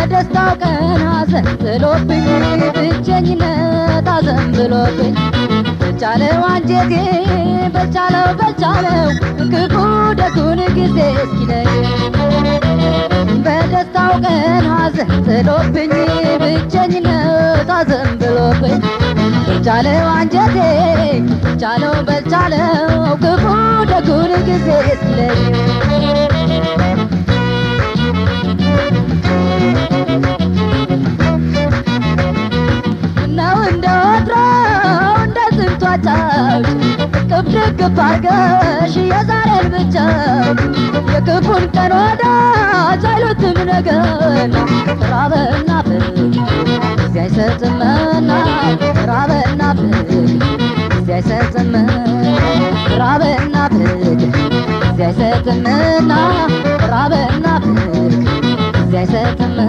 በደስታው ቀን ሐዘን ጥሎብኝ ብቸኝነት አዘን ብሎብኝ በቻለው አንጀቴ በቻለው በቻለው ክፉ ደጉን ጊዜ እስኪለይ በደስታው ቀን ሐዘን ጥሎብኝ ብቸኝነት አዘን ብሎብኝ በቻለው አንጀቴ በቻለው በቻለው ክፉ ደጉን ጊዜ እስኪለይ ነው እንደ ወትሮው እንደ ስንቱ አጫውሽ እቅፍ ድግፍ አርገሽ የዛሬን ብቻ የክፉን ቀን ወዳጅ አይሉትም ነገና ራበና ፍቅ ጊዜ አይሰጥምና ራበና ፍቅ ጊዜ አይሰጥምና ራበና ፍቅ ጊዜ አይሰጥምና ራበና ፍቅ ጊዜ አይሰጥምና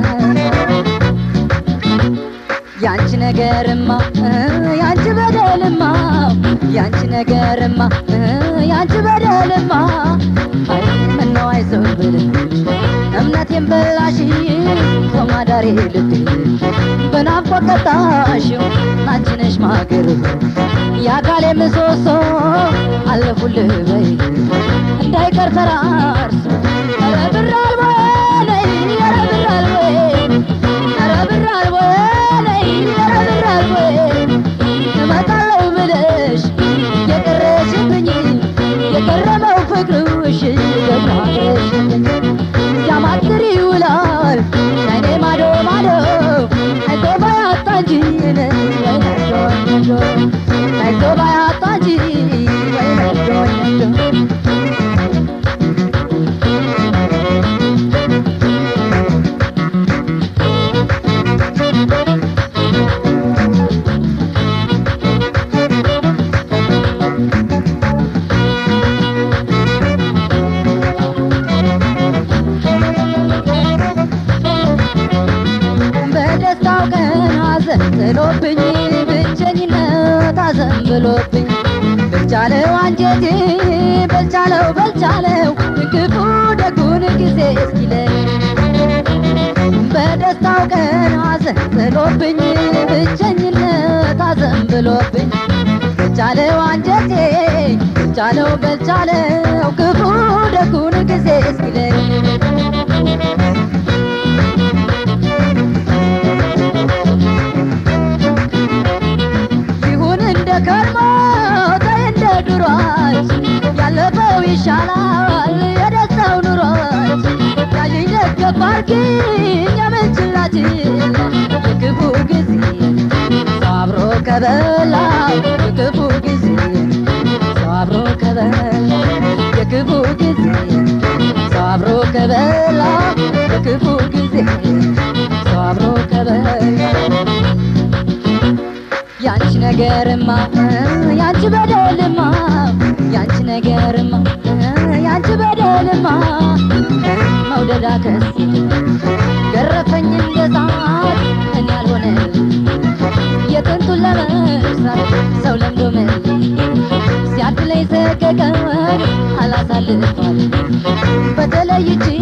ያንቺ ነገርማ ያንቺ በደልማ ያንቺ ነገርማ ያንቺ በደልማ አይ ምነው አይዞህ ብልሽ እምነቴን በላሽ ከማዳሬ ልብ በናፍቆት ቀጣሽው አንቺ ነሽ ማገር የአካሌ ምሰሶ አለፉልህ በይ እንዳይቀር ፈራርሶ ኧረ ብር አልቦ ነይ ኧረ ብር አልቦ ኧረ ብር አልቦ ነይ ኧረ ብር አልቦ እመጣለሁ ብለሽ የቀረሽብኝ የቀረበው ፍቅርሽ ገናሽብኝ ሲያማትር ይውላል አይኔ ማዶ ማዶ አይቶ ባያጣ እንጂ ወይነዶ ነዶ አይቶ ባያጣ እንጂ ወይነዶ ነዶ በደስታው ቀን ሐዘን ጥሎብኝ ብቸኝነት አዘን ብሎብኝ በቻለው አንጀቴ በቻለው በቻለው ክፉ ደጉን ጊዜ እስኪለይ በደስታው ቀን ሐዘን ጥሎብኝ ብቸኝነት አዘን ብሎብኝ በቻለው አንጀቴ በቻለው በቻለው ክፉ ደጉን ጊዜ እስኪለይ ይሁን እንደ ከርሞ ተይ እንደ ድሯች ያለፈው ይሻላል የደስታው ኑሮች ያዥኝ ደገፍ አርጊኝ የምንችላችን የክፉ ጊዜ ሰው አብሮ ከበላ የክፉ ጊዜ ሰው አብሮ ከበላ የክፉ ጊዜ ሰው አብሮ ከበላ የክፉ ጊዜ ሰው አብሮ ከበላ ያንቺ ነገርማ ያንቺ በደልማ ያንቺ ነገርማ ያንቺ በደልማ መውደዳ ከስ ገረፈኝ እንደ ሳት እኔ ያልሆነ የጥንቱን ለመርሳት ሰው ለምዶ መል ሲያድለኝ ሰቀቀን አላሳልፋል በተለይቺ